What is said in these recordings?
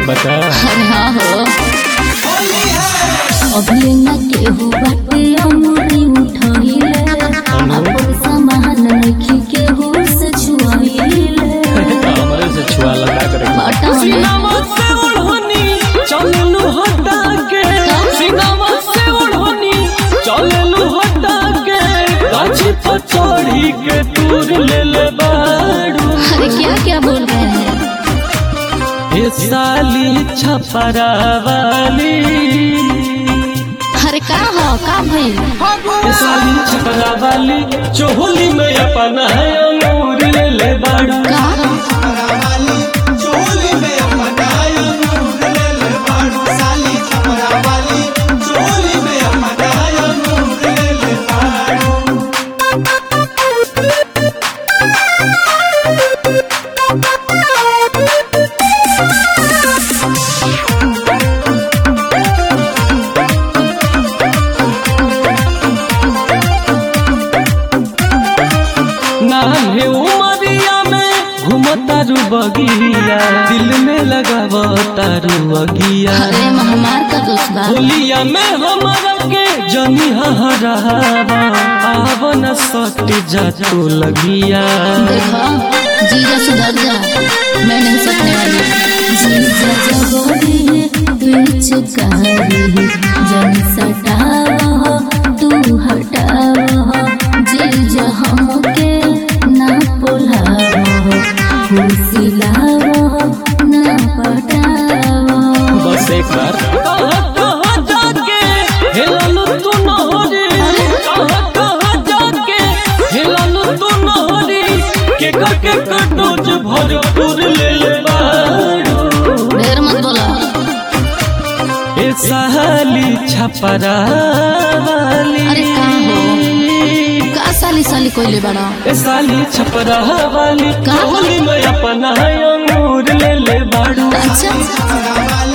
बता अरे हाँ हो अभी न केहू बाटे अमरी उठइले अपन सामान नखी केहू से छुआइले हमरे से छुआ लगा करे बाटा हमें सीनावा से ओढ़नी चललू हटा के सीनावा से ओढ़नी चललू हटा के गाछी पर चढ़ी के दूर ले ले बाड़ू अरे क्या क्या बोल रहे हैं ये साली छपरा वाली अरे का हो का भइल ये साली छपरा वाली चोली में अपना है अंगूर ले ले बाड़ू का नाहे उमरिया में घुमतारू बगिया दिल में लगाव तारू अगिया अरे हमार का दोस्त बा होलिया में हमारा के जनी हरावा आव न सट जा तू लगिया देखो जीजा सुधर जा मैं नहीं सकने वाली जीजा जगोरी है बीच कारी जन सटाओ तू हटाओ जीजा हमके ना पुलाओ फुसिलाओ ना पटाओ बस एक बार कहाँ कहाँ जाके हेललू तू नहरी कहाँ कहाँ जाके हेललू तू नहरी के के कटोज भरपूर ले ले बाड़ू ढेर मत बोला ए साली छपरा वाली अरे का हो का साली साली कोइले बड़ा ए साली छपरा वाली का? होली में अपना अंगूर ले ले बाड़ू अच्छा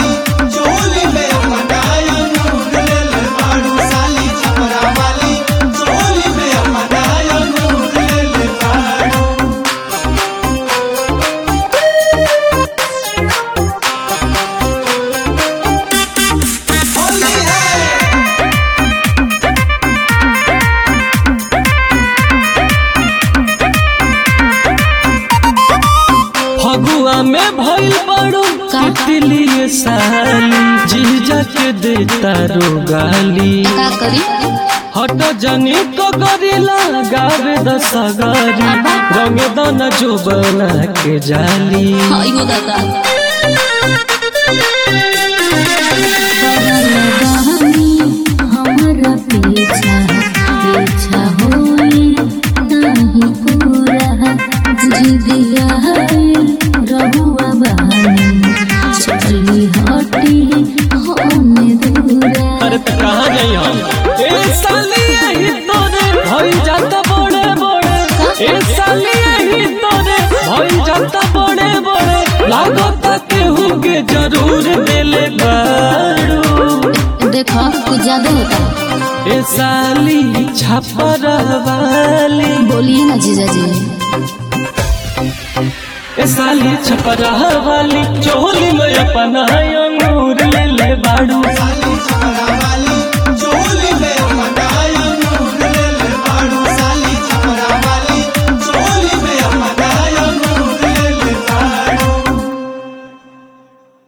फगुआ में भइल बाड़ू का? कितली साली जीजा के देता रो गाली का करी हट जनी को गरिला गावे दसगरी रंग दन जो बना के जाली हाँ यो दादा हमरा पीछा पीछा होई नहीं पूरा जिदिया रहुआ बहानी चली हटी होने दूरा अरे तो कहाँ गई हम ए साली यही तोरे भई जाता बड़े बड़े ए साली यही तोरे भई जाता बड़े बड़े लागत केहू के जरूर देले बाड़ू देखो कुछ ज्यादा होता है ए साली छपर वाली बोलिए ना जीजा जी ए साली छपर वाली चोली में अपना अंगूर ले ले बाड़ू